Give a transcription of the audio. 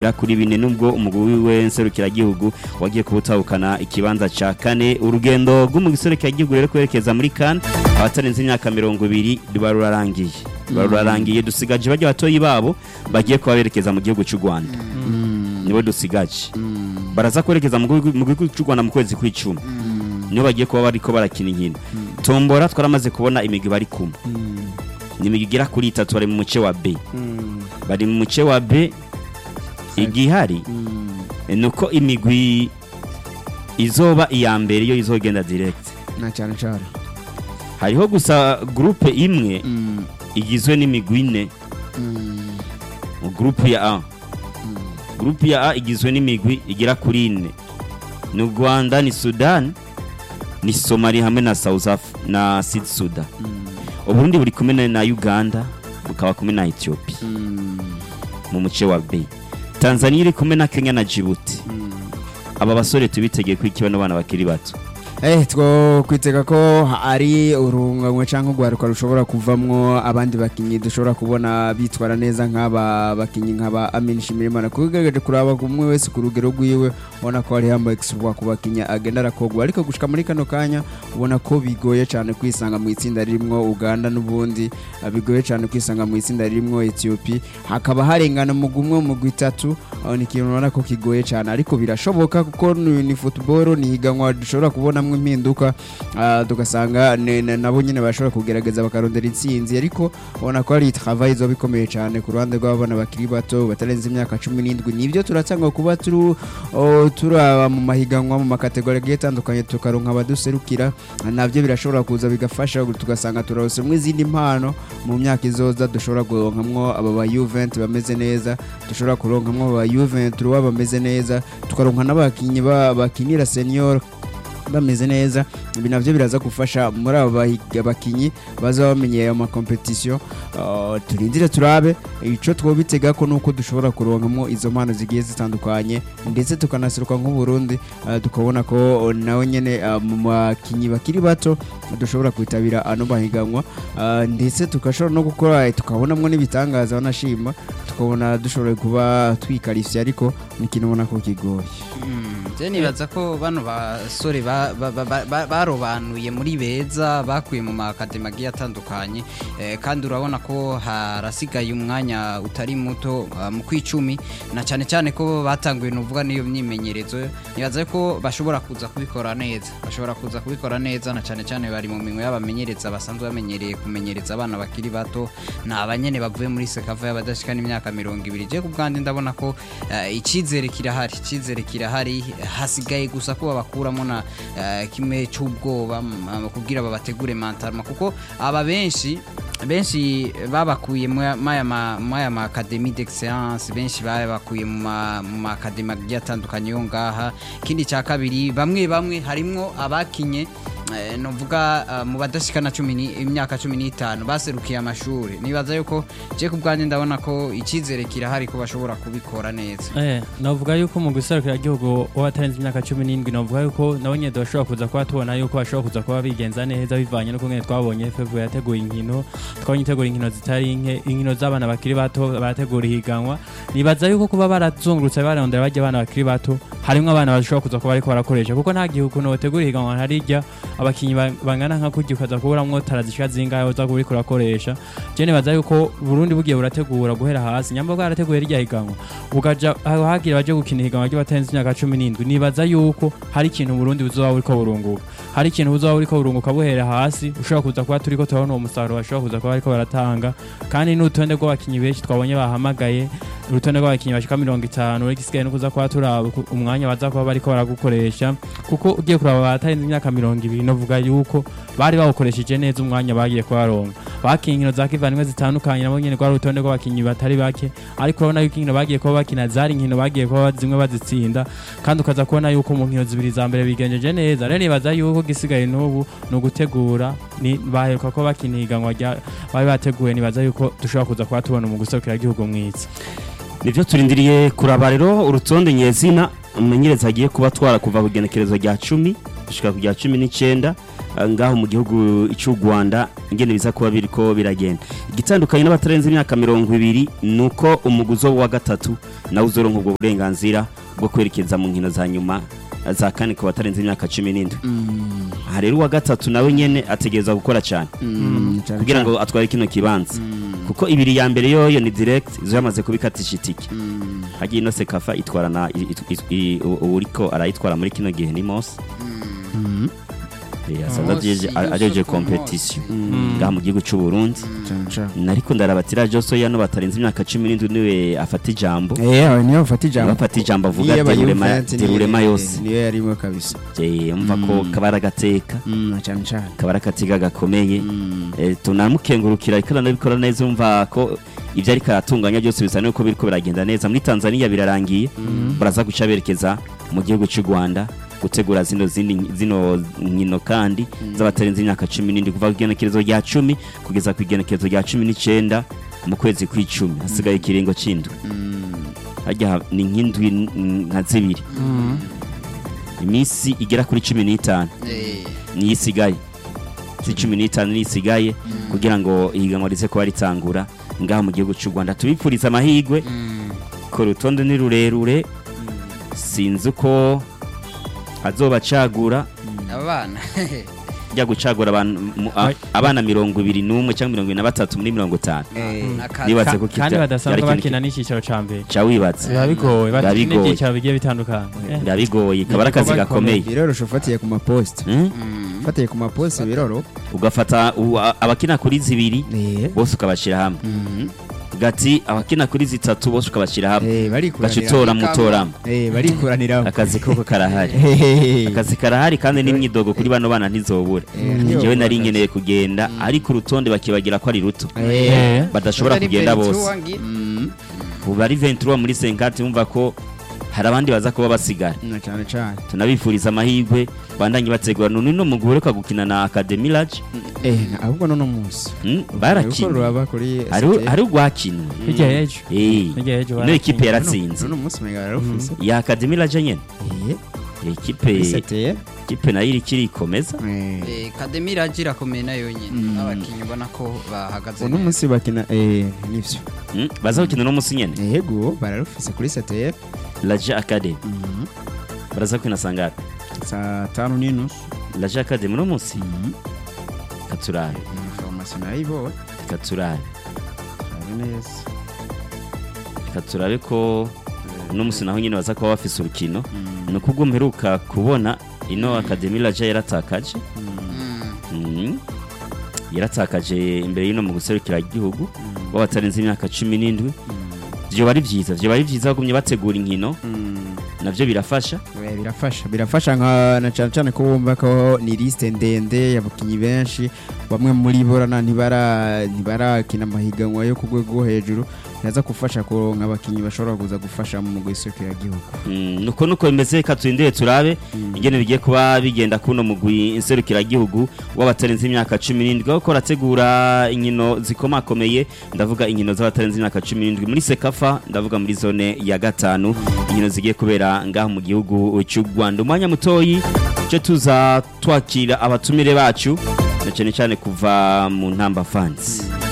bigera kuri bine nubwo umugwi wiwe nserukiragihugu wagiye kubutahukana ikibanza ca kane urugendo rw'umugwi nserukiragihugu rero kwerekeza muri kan abatarenze imyaka mirongo ibiri ruba rurarangiye ruba rurarangiye dusigaje bajya batoyi babo bagiye kuba berekeza mu gihugu cy'u rwanda nibo dusigaje baraza kwerekeza mu gihugu mu gihugu cy'u rwanda mu kwezi kw'icumi nibo bagiye kuba bariko barakina inkino tombora twaramaze kubona imigwi bari kumwe ni imigwi igera kuri itatu bari mu muce wa b bari mu muce wa b igihari ni uko imigwi izoba iya mbere iyo izogenda direct na cyane cyane hariho gusa gurupe imwe igizwe n'imigwi ine mu gurupe ya a gurupe ya a igizwe n'imigwi igera kuri ine ni u rwanda ni sudan ni somali hamwe na south Af- na sud sudan uburundi buri kumwe na- na uganda bukaba kumwe na ethiopia mu muce wa b tanzania iri kumwe na kenya na djibouti aba basore tubitegeye ko iki bano bana bakiri bato Eh, two kwitega ko ari urunganywe cyangwa urwaruka rushobora kuvamwo abandi bakinnyi dushobora kubona bitwara neza nk'aba bakinnyi nk'aba Amin Shimirimana kugaragaje kuraba umwe wese ku rugero rwiwe ubona ko hari hamwe extra ku bakinnyi agenda arakogwa ariko gushika muri kano kanya ubona ko bigoye cyane kwisanga mu itsinda ririmo Uganda n'ubundi ah, bigoye cyane kwisanga mu itsinda ririmo Ethiopia hakaba harengana mu gumwe mu gwitatu aho ni ikintu ubona ko kigoye cyane ariko birashoboka kuko ni, ni football ni higanwa dushobora kubonamwo impinduka ah, tugasanga ne- ne- nabo nyine bashobora kugerageza bakarondera intsinzi ariko ubona ko ari travail izoba ikomeye cyane ku ruhande rw'abana bakiri bato batarenze imyaka cumi n'indwi nibyo turatanga kuba turu oh, turaba mu mahiganwa mu makategori agiye atandukanye tukaronka abaduserukira nabyo birashobora kuza bigafasha tugasanga turarosemwo izindi mpano mu myaka izoza dushobora kuronkamwo aba ba Juventus bameze neza dushobora kuronkamwo aba Juventus bameze neza tukaronka n'abakinnyi ba- bakinira senior bameze neza ibi navyo biraza gufasha muri abo bahiga- bakinyi baza bamenyeye ayo makompetisiyo Uh, turindire turabe ico twobitega ko nuko dushobora kuronkamwo izo mpano zigiye zitandukanye ndetse tukanaseruka nk'uburundi uh, tukabona ko uh, nawe nyene uh, mu bakinyi bakiri bato dushobora kwitabira ano mahiganwa uh, ndetse tugashobora no gukora tukabonamwo n'ibitangaza banashima tukabona dushobora kuba twikarifye ariko ni ikintu ubona ko kigoye je nibaza ko bano basore ba- ba- ba- ba- ba- barobanuye muri beza bakuye mu makademi agiye atandukanye eh, kandi urabona ko harasigaye umwanya utari muto ah, mu kwicumi na cyane cyane ko batanguye nuvuga n'iyo myimenyerezo nibaza ko bashobora kuza kubikora neza bashobora kuza kubikora neza na cyane cyane bari mu minwe y'abamenyereza basanzwe bamenyereye kumenyereza abana bakiri bato ni abanyene bavuye muri sekava y'abadashikana imyaka mirongo ibiri je ku bwanjye ndabona ko eh, icyizere kirahari icyizere kirahari hasigaye gusa ko babakuramo na eh, kimwe cy'ubwoba mm, kugira babategure mentalma kuko aba benshi benshi babakuye mu ya- maya ma- maya ma academy d'excellence benshi babakuye mu ma- mu ma academy agiye atandukanye yo ngaha ikindi cya kabiri bamwe bamwe harimwo abakinye eh, novuga eh, mu badashikana cumi ni- imyaka cumi n'itanu baserukiye amashuri nibaza yuko je ku bwanjye ndabona ko icyizere kirahari ko bashobora kubikora neza Eh, navuga yuko mu guserukira igihugu w'abatarenze imyaka cumi n'indwi navuga yuko nabo nyine bashobora kuza kuba tubona yuko bashobora kuza kuba bigenza neza bivanye n'uko nyine twabonye FEV yateguye inkino twabonye itegura inkino zitari nke inkino z'abana bakiri bato barategura ihiganwa nibaza yuko kuba barazungurutse barondera bajya abana bakiri bato harimo abana bashobora kuza kuba ariko barakoresha kuko nta gihugu notegura ihiganwa harijya abakinnyi ba- bangana nka kurya ukaza kuburamwo tarazishika zingahe uza kuba uriko urakoresha je nibaza yuko Burundi bugiye burategura guhera hasi nyamba bwarateguye rya higanwa ukaja aho hagira baje gukina ihiganwa ry'abatenze imyaka cumi n'indwi nibaza yuko hari ikintu Burundi buzoba buriko burunguka hari ikintu buzoba buriko burunguka buhera hasi ushobora kuza kuba turiko turabona uwo musaruro bashobora kuza kuba bariko baratanga kandi n'urutonde rw'abakinyi benshi twabonye bahamagaye urutonde rw'abakinyi bashika mirongo itanu urigisigaye no kuza kuba turaba ku- umwanya baza kuba bariko baragukoresha kuko ugiye kuraba batarenze imyaka mirongo ibiri novuga yuko bari bawukoresheje neza umwanya bagiye kubaronka bakiye inkino za kivandimwe zitandukanye nabo nyene rwari urutonde rw'abakinyi batari bake ariko urabona yuko inkino bagiye kuba bakina zari inkino bagiye kuba zimwe bazitsinda kandi ukaza kubona yuko mu nkino zibiri za mbere bigenjeje neza rero nibaza yuko gisigaye n'ubu ni ugutegura ni baheruka ko bakina ihiganwa rya bari bateguye nibaza yuko dushobora kuza kuba tubona mu guserukira igihugu mwiza nibyo turindiriye kuraba rero urutonde nyezina umumenyereza agiye kuba twara kuva ku igenekerezo rya cumi gushika ku rya cumi n'icyenda eh, ngaho mu gihugu cy'u Rwanda ingene biza kuba biriko biragenda igitandukanye n'abatarenze imyaka mirongo ibiri nuko umuguzo wa gatatu nawe uzoronka ubwo burenganzira bwo kwerekeza mu nkino za nyuma eh, za kane ku batarenze imyaka cumi n'indwi aha rero uwa gatatu nawe nyene ategereza gukora cyane kugira ngo atware kino kibanza kuko ibiri ya mbere yoyo ni direct izo yamaze kubikatisha itike hagiye ino sekafa itwara na i- i- i- i- u- uriko arayitwara muri kino gihe ni mose Eh, asanzwe Mose ajeje- Yusufu ajeje Mose. competition ngaha mu gihugu cy'u Burundi cyane cyane nariko ndarabatira Joso yano batarenze imyaka 17 niwe afata ijambo eh aho niyo bafata ijambo bafata ijambo avuga Iyo abaye derurema Juventus niyo- derurema yose niyo yarimo kabisa Eh, umva ko kabara gateka Mm, cyane cyane kabara katiga gakomeye Eh, tunamukengurukira ariko aranabikora neza umva ko ibyo ariko aratunganya byose bisa nuko biriko biragenda neza muri Tanzania birarangiye baraza guca berekeza mu gihugu cy'u Rwanda gutegura zino zindi zino nkino kandi z'abatarenze imyaka 17 kuva ku igenekerezo rya 10 kugeza ku igenekerezo rya 19 mu kwezi kw'icumi hasigaye ikiringo c'indwi hajya ni nk'indwi n- nka zibiri iminsi igera kuri 15 Eh, niyo isigaye si cumi n'itanu niyo isigaye kugira ngo ihiganwa rize kuba ritangura ngaho mu gihugu cy'u rwanda tubipfuriza amahirwe mm, ko urutonde ni rurerure sinzi uko azobacagura abana ajya gucagura abantu mu- a- abana mirongo ibiri n'umwe cyangwa mirongo ibiri na batatu muri mirongo itanu Akazi. nibaze Ka- ko kandi kitya- badasanzwe yari bakina n'icyicaro ca mbere ca wibatse biba bigoye Biba bafite bigoye. n'ibyicaro bigiye bitandukanye Eh, biba bigoye kaba ari akazi Igikorwa gakomeye biroroshe ufatiye ku maposite Hmm? Mm, ufatiye ku maposite biroro ugafata u- a- abakina kuri zibiri eh bose ukabashyira hamwe gati abakina kuri zitatu bose ukabashyira hamwe eh ugaca barikuranira utora mutoramo eh barikuranira akazi koko karahari akazi karahari kandi n'imyidogo kuri bano bana ntizobura njyewe nari nkeneye kugenda ariko urutonde bakibagira ko ari ruto eh, badashobora Ari kugenda Ventura bose ngi- ubu ari ventura muri senkati wumva ko hari abandi baza kuba basigara na cyane cyane tunabifuriza amahirwe bandanye bategura none no mugore uheruka gukina na academy lodge eh na- ahubwo no munsi Hmm, Uko barakinye ruraba kuri Hari- hari urwakinwe hirya y'ejo Eh, hirya y'ejo ino ekipe yaratsinze no munsi mega yarufise ya academy lodge nyene eh ekipe seteye ekipe nayo iri kirikomeza eh Eh, Kademi iragira akomeye nayo nyine abakinnyi ubona ko bahagaze uno neza. munsi bakina eh nivyo Hmm, baza gukina uno munsi nyene yego bararufise kuri seteye laje academy baraza gukina sangapi saa tanu n'inusu laje academy uno munsi katurabe information nayibo katurabe ari neza katurabe ko uno munsi naho nyine baza kuba bafise urukino ni uko ubwo mperuka kubona ino academy laje yaratakaje Mm, Mhm. yaratakaje imbere y'ino mu guserukira igihugu w'abatarenze imyaka cumi n'indwi vyoba ari vyiza vyoba ari vyiza bagumye bategura inkino navyo birafasha Eh, birafasha birafasha nka na cyane cyane ko wumva ko ni liste ndende y'abakinnyi benshi bamwe muri bo na ntibara ntibarakina amahiganwa yo ku rwego rwo hejuru biraza gufasha ko nk'abakinnyi bashobora kuza gufasha mu guserukira igihugu Mm, nuko nuko bimeze katwindeye turabe ingene bigiye kuba bigenda kuno mugwi inserukiragihugu w'abatarenze imyaka cumi n'indwi aho rategura inkino zikomakomeye ndavuga inkino z'abatarenze imyaka cumi n'indwi muri sekafa ndavuga muri zone ya gatanu inkino zigiye kubera ngaho mu gihugu cy'u rwanda umwanya mutoyi cyo tuza twakira abatumire bacu na cyane cyane kuva mu ntamba fansi